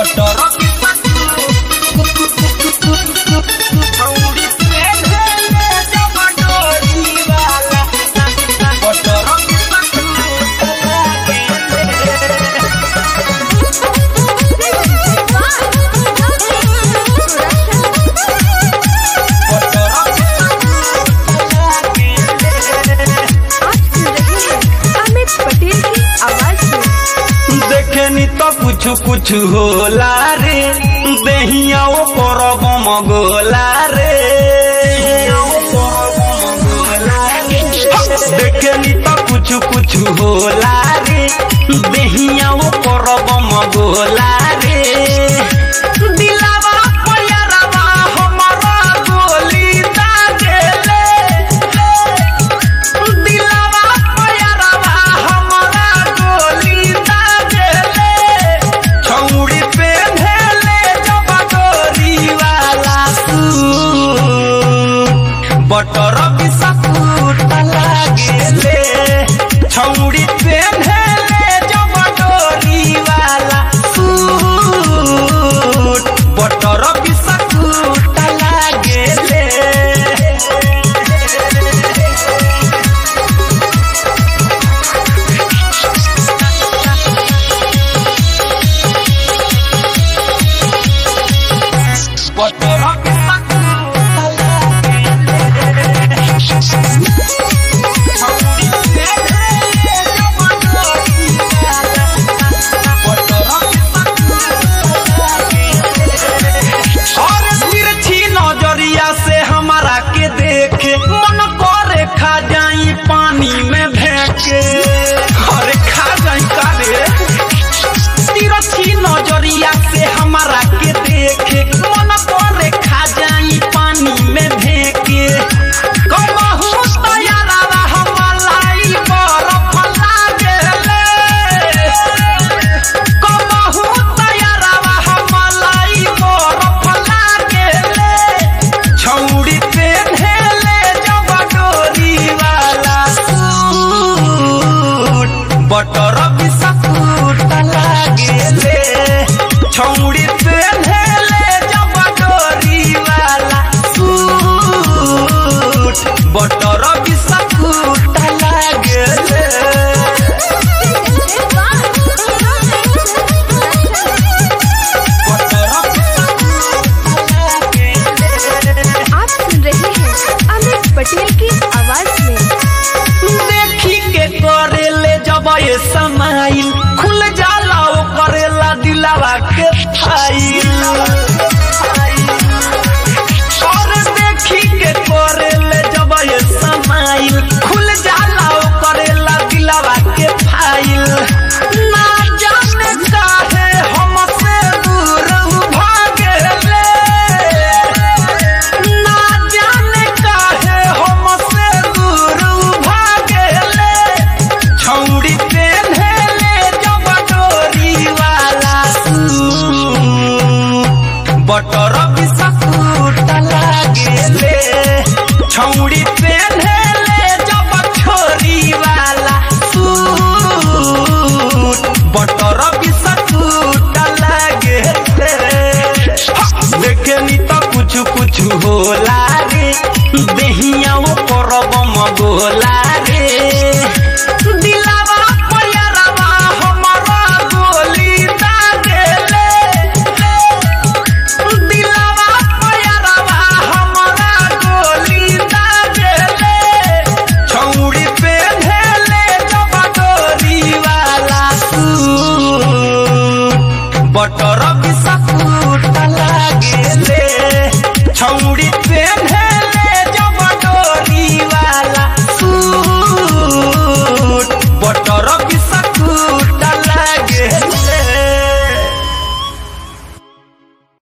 अमित पटेल की आवाज में देखेनी तो कुछ कुछ होला रे देहिया ओकर मगोला रे देखेनी तो कुछ कुछ होला रे देहिया ओकर मगोला रे दिलावा पयरवा हमारा गोली दागेले दिलावा पयरवा हमारा गोली दागेले छौड़ी पे धेले जब गोरी वाला सूट बटर बिस्कुट लागेले छौड़ी पे धेले जब गोरी वाला सूट बटर बिस्कुट लागेले और तिरछी नजरिया से हमारा के देखे मन करे खा जाई पानी में भेके अरे खा जाई का रे तिरछी नजरिया से हमारा के देखे मन करे खा जाई पानी में भेके कबहू तैयारा हमलाई बरफ लागेले कबहू तैयारा हमलाई बरफ लागेले छौड़ी पे ढेले जब डोरी वाला सूट बटर बिस्कुट लागेले छौड़ी पे ढेले जब डोरी वाला सूट बटर बिस्कुट लागेले आप सुन रहे हैं अमित पटेल की आवाज में देखी के करेले जब ये समाइल खुल जाला ओ करेला दिलावा के फाइल और देखी के करेले जब ये समाइल खुल जाला ओ करेला दिलावा के फाइल ना जाने काहे हमसे दूर भागेले ना जाने काहे हमसे दूर भागेले छौड़ी पे धेले जब डोरी वाला सूट बटर बिस्कुट लागेले छौड़ी पे धेले जब छोरी वाला सूट बटर बिस्कुट लागेले देखेनी तो कुछ कुछ होला रे देहिया ओकर मगोला रे दिलावा पयरवा हमारा गोली दागेले दिलावा पयरवा हमारा गोली दागेले छौड़ी पे धेले जब डोरी वाला सूट बटर